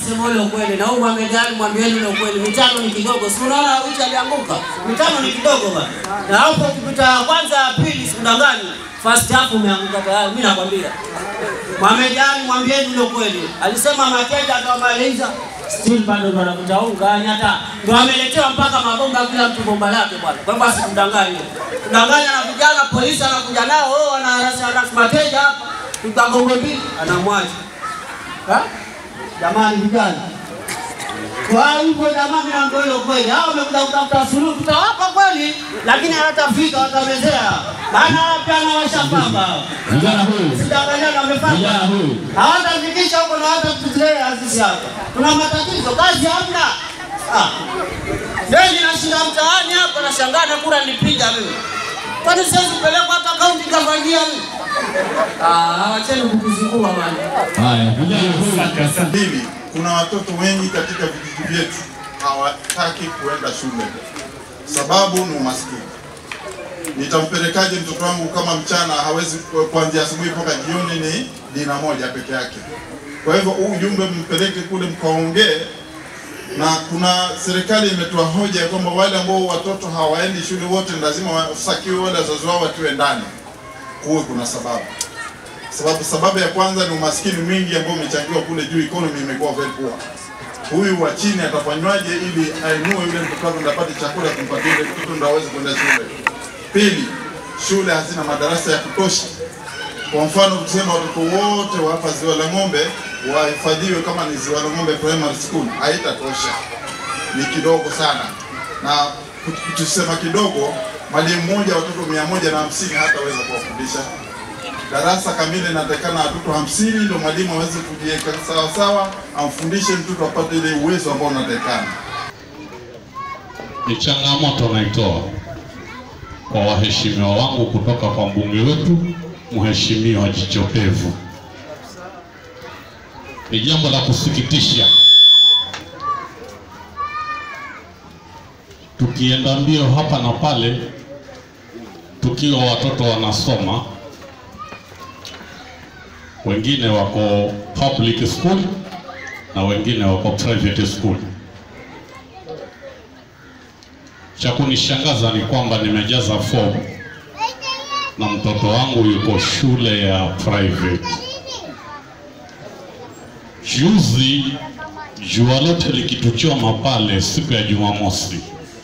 Sema ule ukweli na huyu amejali mwambieni ule ukweli. Mitano ni kidogo. Si unaona huyu alianguka. Mitano ni kidogo bana. Na hapo ukipita ya kwanza ya pili sikudangani. First half umeanguka tayari. Mimi nakwambia. Mohamed Ali mwambieni ule ukweli. Alisema Makenda akamaliza. Still bado ndo anakuta unga yani hata ndo ameletewa mpaka mabomba kila mtu bomba lake bwana. Kwa hivyo asikudanganye. Kudanganya na vijana polisi anakuja nao, oh wanaharasi harasi mateja hapa. Tutagongo mbili anamwacha. Ha? Jamani vijana. Kwa hivyo jamani na ndio hilo kweli. Hao wamekuja kutafuta suluhu tutawapa kweli lakini hawatafika watamezea. Maana pia na washapamba. Vijana huyu, Sidanganyana wamepanga. vijana huyu, Hawatafikisha huko na hawatatutelea sisi hapa. Tuna matatizo, kazi hamna. Ah. Mimi nashinda mtaani hapa nashangaa na kura nilipiga mimi. Kwani siwezi kupelekwa hata kaunti kafanyia mimi? Ah, wacheni kukuzingua bana. haya, vijana huyu, Sasa mbili, kuna watoto wengi katika vijiji vyetu hawataki kuenda shule, sababu ni umaskini. Nitampelekaje mtoto wangu kama mchana hawezi ku- kuanzia asubuhi mpaka jioni ni dina moja peke yake? Kwa hivyo huu ujumbe mpeleke kule mkaongee, na kuna serikali imetoa hoja ya kwamba wale ambao watoto hawaendi shule wote lazima wasakiwe, wale wazazi wao watiwe ndani. Kuwe kuna sababu sababu sababu ya kwanza ni umaskini mwingi ambao umechangiwa kule juu, economy imekuwa very poor. Huyu wa chini atafanywaje ili ainue yule mtoto wake ndo apate chakula kumpatia yule mtoto ndo aweze kwenda shule? Pili, shule hazina madarasa ya kutosha. Kwa mfano kusema watoto wote wa hapa Ziwa la Ng'ombe wahifadhiwe kama ni Ziwa la Ng'ombe Primary School, haitatosha, ni kidogo sana, na tusema kidogo, mwalimu mmoja watoto mia moja na hamsini hataweza kuwafundisha darasa kamili inatakikana watoto hamsini ndio mwalimu aweze kujiweka sawa sawa, amfundishe mtoto apate ile uwezo ambao unatakikana. ni changamoto naitoa kwa waheshimiwa wangu kutoka kwa mbunge wetu Mheshimiwa Jichopevu. Ni jambo la kusikitisha, tukienda mbio hapa na pale, tukiwa watoto wanasoma, wengine wako public school na wengine wako private school. Cha kunishangaza ni kwamba nimejaza fomu na mtoto wangu yuko shule ya private. Juzi jua lote likituchoma pale siku ya Jumamosi,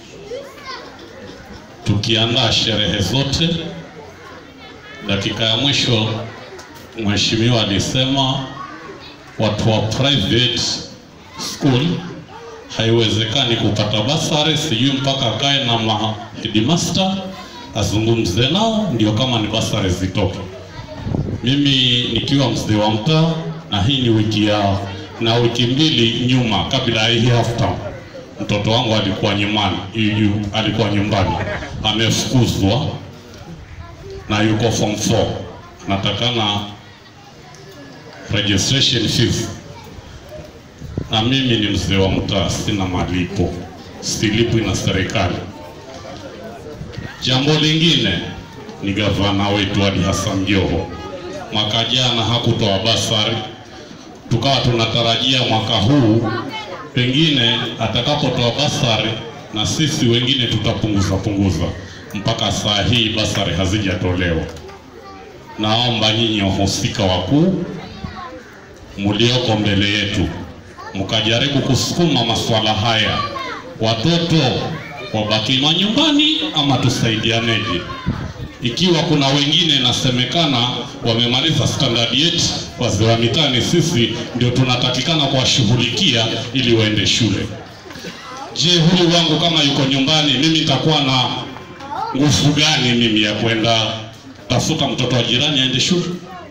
tukiandaa sherehe zote, dakika ya mwisho mheshimiwa alisema watu wa private school haiwezekani kupata basari, sijui mpaka akae na ma headmaster azungumze nao ndio kama ni basari zitoke. Mimi nikiwa mzee wa mtaa, na hii ni wiki ya na wiki mbili nyuma, kabla ya hii half term, mtoto wangu alikuwa nyumbani, yu- alikuwa nyumbani amefukuzwa na yuko form 4 natakana registration fees na mimi ni mzee wa mtaa, sina malipo, silipwi na serikali. Jambo lingine ni gavana wetu Ali Hassan Joho, mwaka jana hakutoa basari, tukawa tunatarajia mwaka huu pengine atakapotoa basari na sisi wengine tutapunguza punguza. Mpaka saa hii basari hazijatolewa. Naomba nyinyi wahusika wakuu mulioko mbele yetu mkajaribu kusukuma masuala haya, watoto wabaki manyumbani ama tusaidianeje? Ikiwa kuna wengine inasemekana wamemaliza standard 8 wazee wa mitani, sisi ndio tunatakikana kuwashughulikia ili waende shule. Je, huyu wangu kama yuko nyumbani, mimi nitakuwa na nguvu gani mimi ya kwenda tafuta mtoto wa jirani aende shule?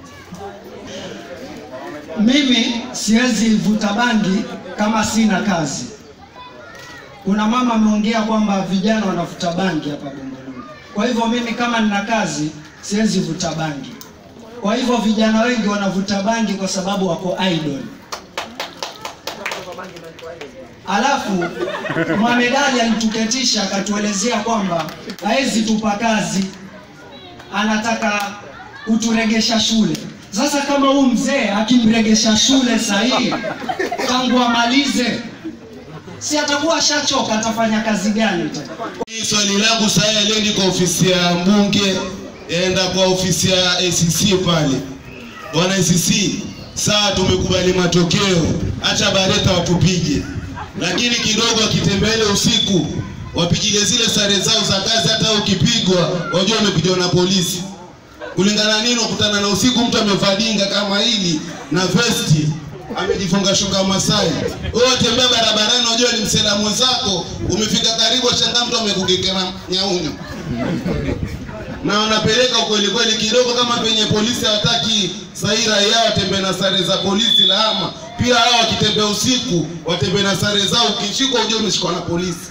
Mimi siwezi vuta bangi kama sina kazi. Kuna mama ameongea kwamba vijana wanavuta bangi hapa Bongoloni. Kwa hivyo mimi kama nina kazi siwezi vuta bangi. Kwa hivyo vijana wengi wanavuta bangi kwa sababu wako idle. Alafu Mohamed Ali alituketisha akatuelezea kwamba hawezi tupa kazi, anataka kuturegesha shule. Sasa kama huu mzee akimregesha shule sahihi, tangu amalize, si atakuwa ashachoka, atafanya kazi gani tena? Hii swali langu sasa lendi kwa ofisi ya mbunge, enda kwa ofisi ya ACC pale. Bwana ACC, saa tumekubali matokeo, acha Bareta watupige, lakini kidogo akitembele usiku wapigile zile sare zao za kazi, hata ukipigwa wajua umepigwa na polisi. Kulingana nini, ukutana na usiku mtu amevaa dinga kama hili na vesti amejifunga shuka Masai, wewe tembea barabarani, unajua ni msela mwenzako, umefika karibu, shangaa mtu amekugekea nyaunyo na wanapeleka ukweli kweli kidogo, kama penye polisi hawataki sahi raia watembee na sare za polisi lahama. Pia hao wakitembea usiku watembee na sare zao, ukishikwa ujue umeshikwa na polisi.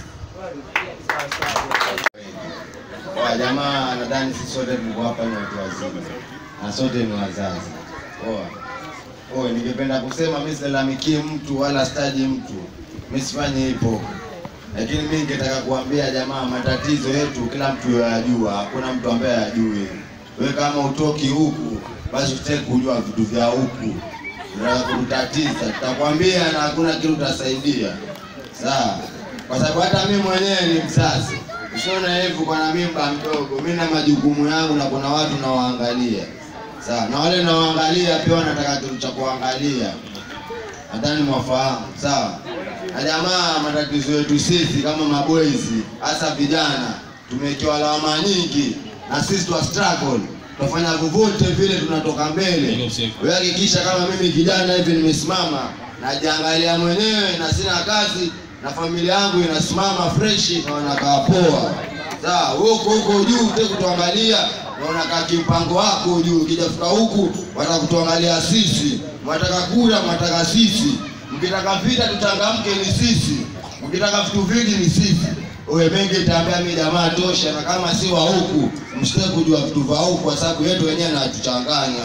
Kwa jamaa nadhani sisi sote tuko hapa ni watu wazima na sote ni wazazi. Poa. Oe, ningependa kusema mimi silalamikie mtu wala staji mtu, mimi sifanyi hivyo, lakini mimi ningetaka kuambia jamaa, matatizo yetu kila mtu yajua, hakuna mtu ambaye hajui. Wewe kama utoki huku, basi usitaki kujua vitu vya huku, unataka kutatiza, tutakwambia na hakuna kitu utasaidia, sawa? Kwa sababu hata mimi mwenyewe ni mzazi, usione hivyo kwa na mimba mdogo, mimi na majukumu yangu na kuna watu nawaangalia sawa, na wale nawaangalia pia wanataka kitu cha kuangalia, nadhani mwafahamu sawa. Na jamaa, matatizo yetu sisi kama maboyzi, hasa vijana, tumewekewa lawama nyingi, na sisi twa struggle tunafanya vyovyote vile tunatoka mbele. Wewe hakikisha kama mimi kijana hivi nimesimama, najiangalia mwenyewe na sina kazi na familia yangu inasimama fresh na wanakaa poa. Sawa, huko huko juu utaki kutuangalia na unakaa kimpango wako juu, ukijafika huku watakutuangalia sisi, mwataka kula, mwataka sisi, mkitaka vita tutangamke ni sisi, mkitaka vitu vingi ni sisi. Uwe mengi itaambia mimi jamaa tosha, na kama si wa huku msitaki kujua vitu vya huku, kwa sababu yetu wenyewe natuchanganya.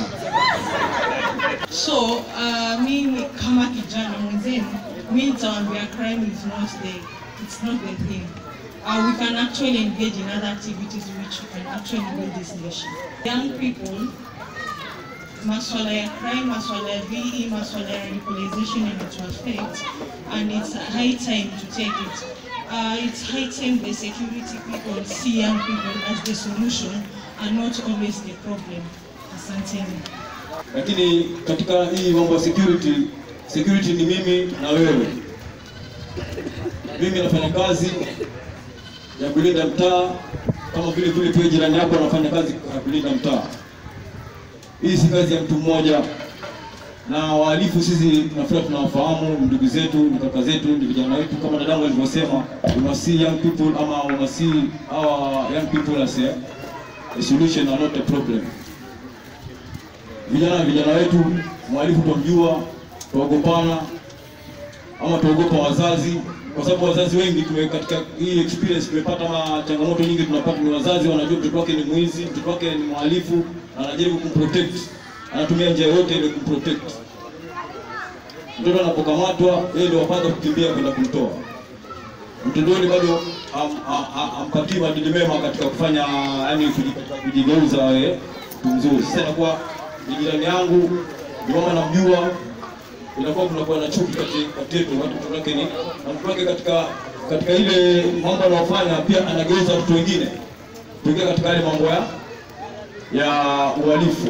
So uh, mimi kama kijana mwenzenu, mi nitawaambia crime is not the, it's not the thing. Uh, we can actually engage in other activities which can actually build this nation. Young people, maswala ya crime, maswala ya VE, maswala ya radicalization and its effect, and it's high time to take it. Uh, it's high time the security people see young people as the solution and not always the problem. Asanteni. Lakini katika hii mambo ya security, security ni mimi na wewe. Mimi nafanya kazi ya kulinda mtaa kama vile vile pia jirani yako anafanya kazi ya kulinda mtaa. Hii si kazi ya mtu mmoja, na wahalifu sisi nafikiri tunawafahamu, ndugu zetu, ni kaka zetu, ni vijana wetu, kama dadangu alivyosema, we must see young people ama we must see our young people as a, a solution and not a problem. Vijana vijana wetu, mhalifu twamjua, tuogopana ama tuogopa wazazi, kwa sababu wazazi wengi tume katika hii experience tumepata ma changamoto nyingi tunapata, ni wazazi wanajua mtoto wake ni mwizi, mtoto wake ni mhalifu, na anajaribu kumprotect, anatumia njia yote ile kumprotect. Mtoto anapokamatwa, yeye ndio wapata kukimbia kwenda kumtoa mtoto yule bado am- a- a- ampatii maadili mema katika kufanya yani kuji- kujigeuza eh, mtu mzuri. Sasa inakuwa ni jirani yangu, ni mama namjua, inakuwa kunakuwa na chuki kati kati yetu, watu mtoto wake ni na mtoto wake katika katika ile mambo anayofanya pia anageuza watu wengine kuingia katika yale mambo ya ya uhalifu.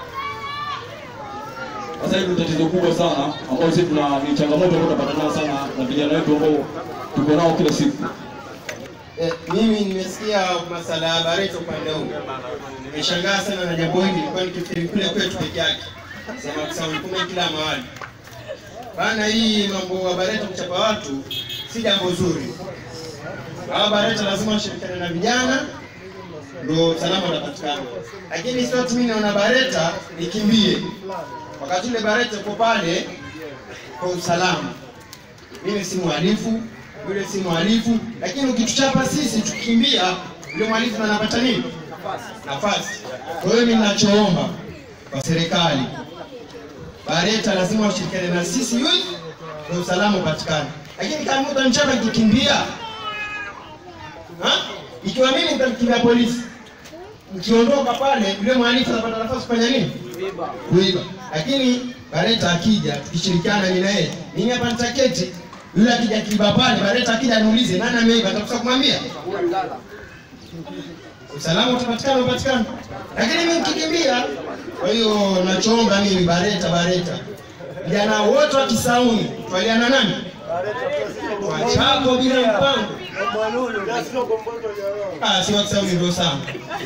Sasa hili ni tatizo kubwa sana ambao sisi tuna ni changamoto ambayo tunapata nayo sana na vijana wetu ambao tuko nao kila siku. Eh, mimi nimesikia masala ya Barreto upande huu. Nimeshangaa sana na jambo hili, nilikuwa nikifikiri kule kwetu peke yake. Sema kusema kumbe kila mahali. Bana, hii mambo ya Barreto kuchapa watu si jambo zuri. Hawa Barreto lazima washirikiane na vijana ndio usalama utapatikana. Lakini sio tu mimi naona Barreta nikimbie. Wakati ule Barreta uko pale kwa usalama. Mimi si mhalifu, yule si mhalifu, lakini ukituchapa sisi tukimbia, yule mhalifu ndo anapata nini? Nafasi. Kwa hiyo mimi ninachoomba kwa serikali, Bareta lazima washirikiane na sisi youth ndio usalama upatikane. Lakini kama utanichapa nikikimbia, ha? ikiwa mimi nitamkimbia polisi, nikiondoka pale, yule mhalifu anapata nafasi kufanya nini? Kuiba. Lakini Bareta akija tukishirikiana mimi na yeye, mimi hapa nitaketi, yule akija kiba pale, Bareta akija niulize nani ameiba, atakosa kumwambia usalama utapatikana upatikana, lakini mimi nikikimbia. Kwa hiyo nachoomba mimi Bareta, Bareta, vijana wote wa Kisauni twaliana nani wachako bila mpango. Ah, si wa Kisauni ndio sawa.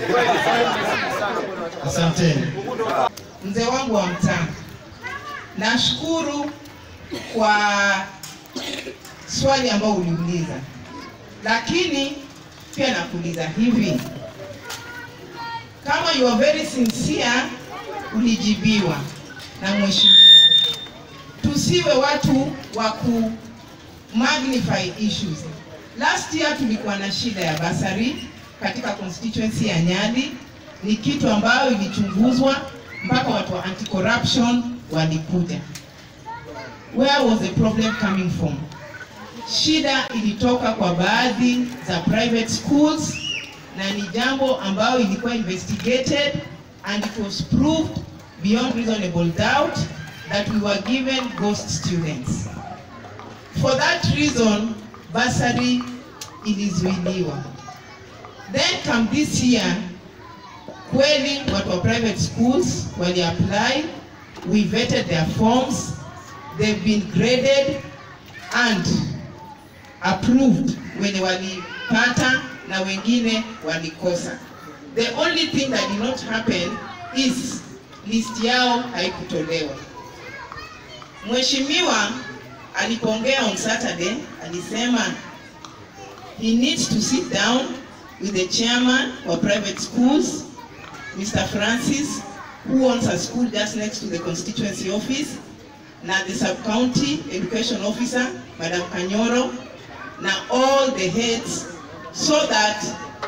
Asanteni. mzee wangu wa mtaa, nashukuru kwa swali ambao uliuliza, lakini pia nakuuliza hivi, kama you are very sincere, ulijibiwa na mheshimiwa, tusiwe watu wa ku magnify issues. Last year tulikuwa na shida ya basari katika constituency ya Nyali, ni kitu ambayo ilichunguzwa mpaka watu wa anti-corruption walikuja. Where was the problem coming from? Shida ilitoka kwa baadhi za private schools na ni jambo ambayo ilikuwa investigated and it was proved beyond reasonable doubt that we were given ghost students. For that reason, bursary ilizuiliwa. Then come this year, kweli watu wa private schools wali apply, we vetted their forms, they've been graded and approved wenye walipata na wengine walikosa. The only thing that did not happen is list yao haikutolewa. Mheshimiwa alipoongea on Saturday alisema he needs to sit down with the chairman of private schools Mr. Francis who owns a school just next to the constituency office na the sub-county education officer Madam Kanyoro na all the heads so that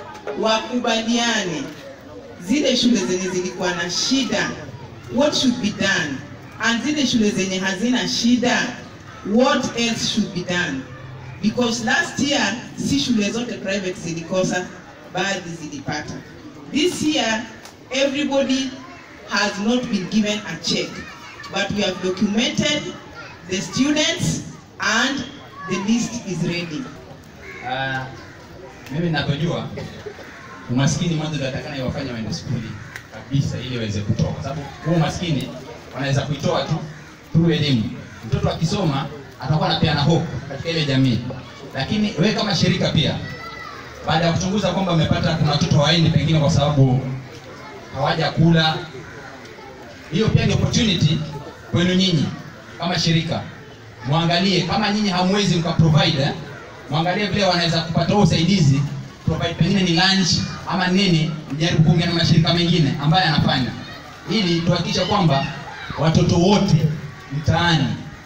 wakubaliane zile shule zenye zilikuwa na shida what should be done and zile shule zenye hazina shida what else should be done because last year si shule zote private zilikosa baadhi zilipata this year everybody has not been given a check but we have documented the students and the list is ready Ah, mimi ninavyojua umaskini mwanzo ndio atakana iwafanye waende skuli kabisa ili waweze kutoka, kwa sababu huu umaskini wanaweza kuitoa tu through elimu. Mtoto akisoma atakuwa anapeana hope katika ile jamii, lakini wewe kama shirika pia, baada ya kuchunguza kwamba umepata kuna watoto waendi pengine kwa sababu hawajakula, hiyo pia ni opportunity kwenu nyinyi kama shirika, muangalie kama nyinyi hamwezi mka provide eh, mwangalie vile wanaweza kupata huo usaidizi provide pengine ni lunch ama nini, mjaribu kuongea na mashirika mengine ambayo yanafanya ili tuhakikisha kwamba watoto wote mtaani,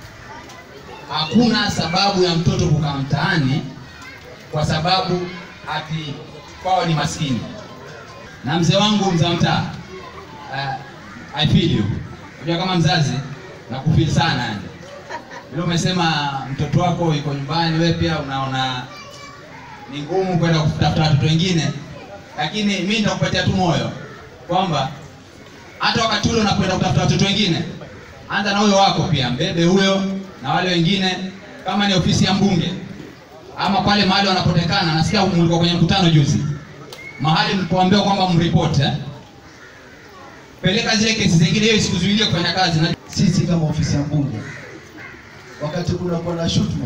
hakuna sababu ya mtoto kukaa mtaani kwa sababu ati kwao ni maskini. Na mzee wangu mzee wa mtaa, uh, I feel you. Unajua kama mzazi nakufeel sana yani vile umesema mtoto wako yuko nyumbani, wewe pia unaona ni ngumu kwenda kutafuta watoto wengine, lakini mimi nitakupatia tu moyo kwamba hata wakati ule unakwenda kutafuta watoto wengine, anza na huyo wako pia, mbebe huyo na wale wengine. Kama ni ofisi ya mbunge ama pale mahali wanapotekana, nasikia mlikuwa kwenye mkutano juzi, mahali mlipoambiwa kwamba mripoti eh? peleka zile kesi zingine, hiyo isikuzuilie kufanya kazi na sisi kama ofisi ya mbunge wakati kunakuwa na shutuma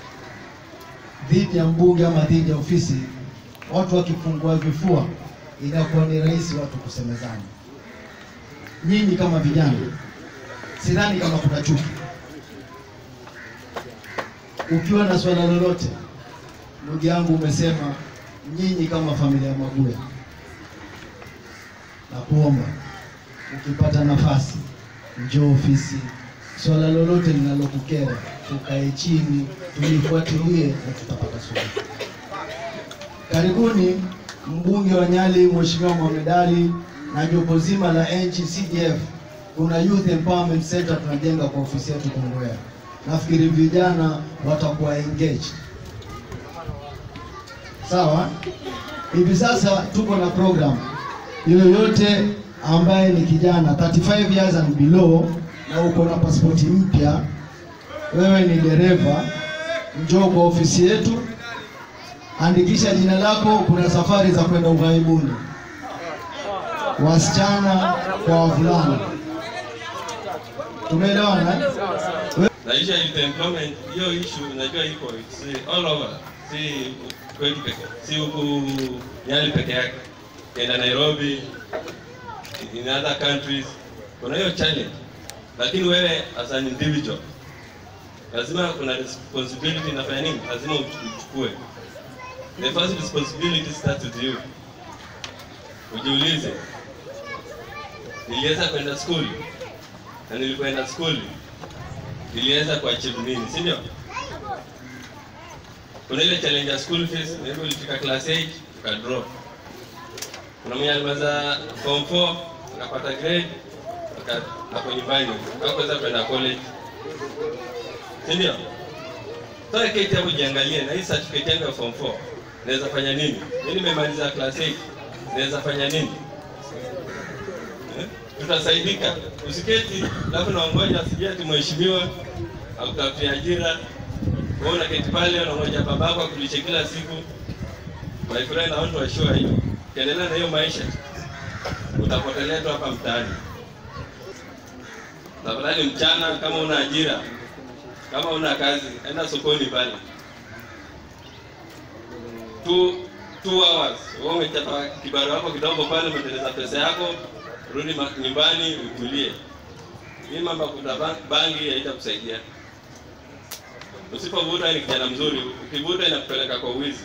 dhidi ya mbunge ama dhidi ya ofisi, watu wakifungua vifua, inakuwa ni rahisi watu kusemezana. Nyinyi kama vijana, sidhani kama kuna chuki. Ukiwa na swala lolote, ndugu yangu, umesema nyinyi kama familia ya Maguya, na kuomba ukipata nafasi, njoo ofisi swala lolote linalokukera tukae chini tulifuatilie na tutapata suluhu. Karibuni mbunge wa Nyali Mheshimiwa Mohamed Ali na jopo zima la NGCDF, kuna Youth Empowerment Center tunajenga kwa ofisi yetu Kongowea. Nafikiri vijana watakuwa engaged. Sawa, hivi sasa tuko na program yoyote ambaye ni kijana 35 years and below na uko na pasipoti mpya, wewe ni dereva, njoo kwa ofisi yetu, andikisha jina lako. Kuna safari za kwenda ughaibuni, wasichana kwa wavulana. Tumeelewana? eh? na issue ya employment hiyo issue najua iko si all over si kwetu peke si huku Nyali peke yake kenda Nairobi in other countries kuna hiyo challenge lakini wewe as an individual lazima kuna responsibility inafanya nini lazima uchukue the first responsibility starts with you ujiulize niliweza kwenda school na nilipoenda school niliweza kuachieve nini, si ndio? Kuna ile challenge ya school fees, maybe ulifika class 8 ukadrop. Kuna mwenye alimaliza form 4 akapata grade aka- ako nyumbani hakuweza kwenda college, si ndio? Sasa keti hapo jiangalie, na hii certificate yangu ya form 4 naweza fanya nini? Mimi nimemaliza class 8 naweza fanya nini? Eh? tutasaidika. Usiketi alafu naongoja sijui ati mheshimiwa akutafutia ajira, wewe unaketi pale unangoja babako akulishe kila siku. My friend, I want to assure you, ukiendelea na hiyo maisha utapotelea tu hapa mtaani. Tafadhali mchana, kama una ajira, kama una kazi, enda sokoni pale two, two hours, wewe umechapa kibaro wako kidogo pale, umetengeneza pesa yako, rudi ma- nyumbani utulie. Hii mambo ya kuvuta ba- bangi haitakusaidia. Usipovuta ni kijana mzuri, ukivuta inakupeleka kwa uwizi.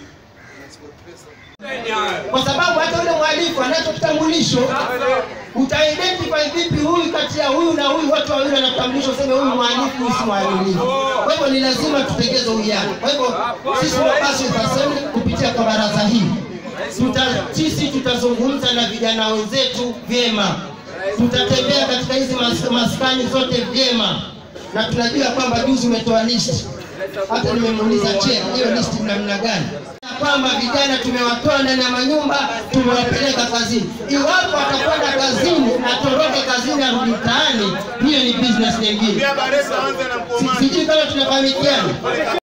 kwa sababu hata yule mhalifu anacho kitambulisho, utaidentify vipi huyu kati ya huyu na huyu, watu wawili wana kitambulisho, useme huyu mhalifu, huyu si mhalifu. Kwa hivyo ni lazima tutengeze uwiano. Kwa hivyo sisi Mombasa Youth Assembly kupitia kwa baraza hili tuta, sisi tutazungumza na vijana wenzetu vyema, tutatembea katika hizi mas, maskani zote vyema, na tunajua kwamba juzi umetoa listi, hata nimemuuliza chea, hiyo listi namna gani? kwamba vijana tumewatoa ndani ya manyumba tumewapeleka kazini. Iwapo atakwenda kazini atoroke kazini arudi mtaani, hiyo ni business nyingine. Si- Sijui kama tunafahamikiana.